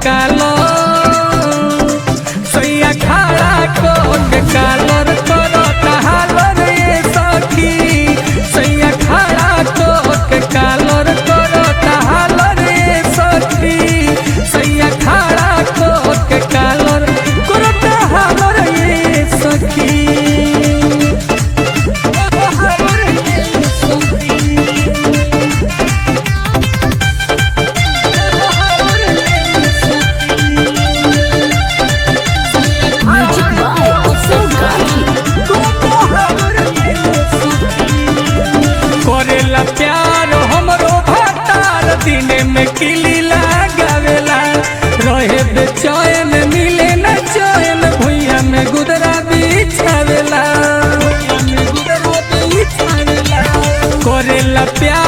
कालर सैया खड़ा कोट कालर करता हालर ये सखी सैया खड़ा कोट कालर करता हालर ये सखी सैया खड़ा कोट कालर करता हालर ये सखी Music by Utsav Gandhi. करेला प्यार हमरो भतार दिने में किली लगावेला रहे बेचैन मिले न चैन भुइया में गुदरा बिछावेला करेला प्यार